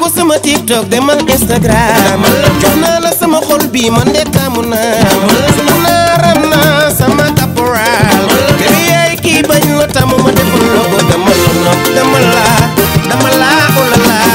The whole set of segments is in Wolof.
taamu sama tiktok demal instagram jox naa la sama xol bi man de taamu naa naaram naa sama caporal bébé yaay kii bañ la taamu ma defal la ko dama la nopp dama la dama la oh la la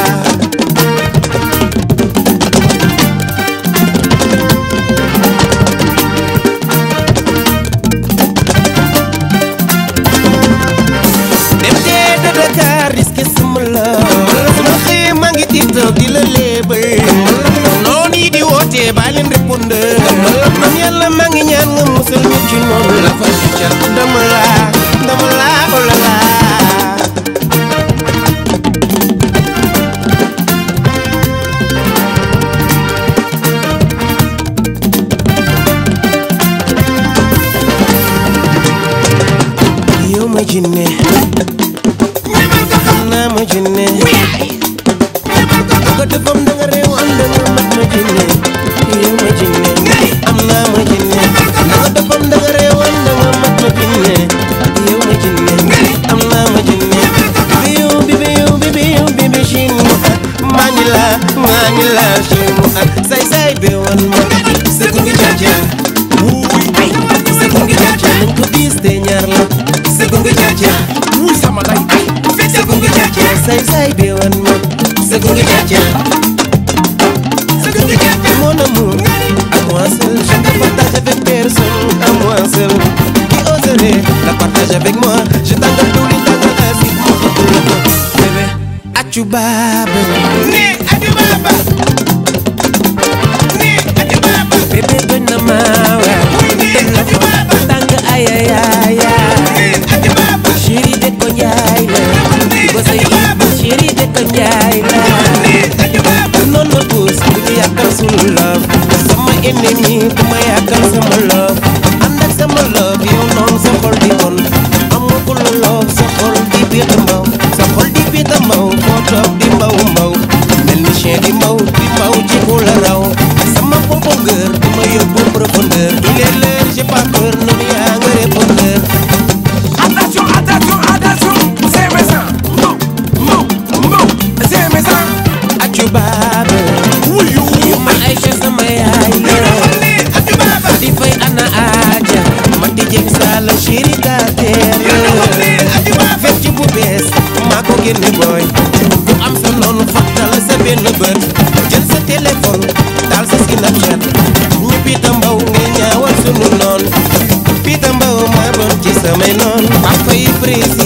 dem dee de Dakar risque sama la ma xëyee maa ngi tiktok di la léebal noonu yi di woote bàyyi leen répondeur man yàlla maa ngi ñaan nga musal ñu ci noonu la fa ci cat dama la dama la oh la la yow ma jinne xam naa ma jinne ko defam da nga réew am da nga mat ma jinne yow ma jinne am naa ma jinne da nga defam da nga réew am da nga mat ma jinne yow ma jinne am naa ma jinne bibi yow bibi yow bibi yow bibi chin mu at maa ngi la maa ngi la chin mu at say say be wan ma sëgg ngi jaja wuuy ay sëgg ngi jaja nañ ko diis te ñaar la sëgg ngi jaja wuuy sama lay ay sëgg ngi jaja say say be wan ma sëgg ngi jaja mon amour à moi seul je te partage avec personne à moi seul qui oserait la partager avec moi je t'engage tous les temps dans la vie mon bébé acu baba ni acu baba ni acu baba bébé bañ na ma wa dem la fa tàng ay ay ay ay chéri de ko njaay la ba say ibu chéri de ko njaay la noon ma puus bu ñu yàkkal sunu love sama ennemi bu ma yàkkal sama love ànd ak sama love yow noonu sa xol di bon amagul love sa xol di biita mbaw sa xol di biita mbaw foo toog di mbaw mbaw mel ni chien di mbaw di mbaw ci ku la raw sama profondeur di ma yóbbu profondeur il est l'heure j'ai pas peur noonu yaa nga répondeur Attention, attention, attention, c'est méchant. Non, non, non, c'est méchant. acu baaba Wuyu. yu ma Aïcha sama yaay la di fay ana aja ma di jëm sala chéri ka teer fecc bu bees maa ko génne booy ku am sa noonu fattal sa benn bët jël sa téléphone taal sa Snapchat ñu Pita Mbow ngay ñaawal sunu noon Pita Mbow maa bon ci samay noon papa yi président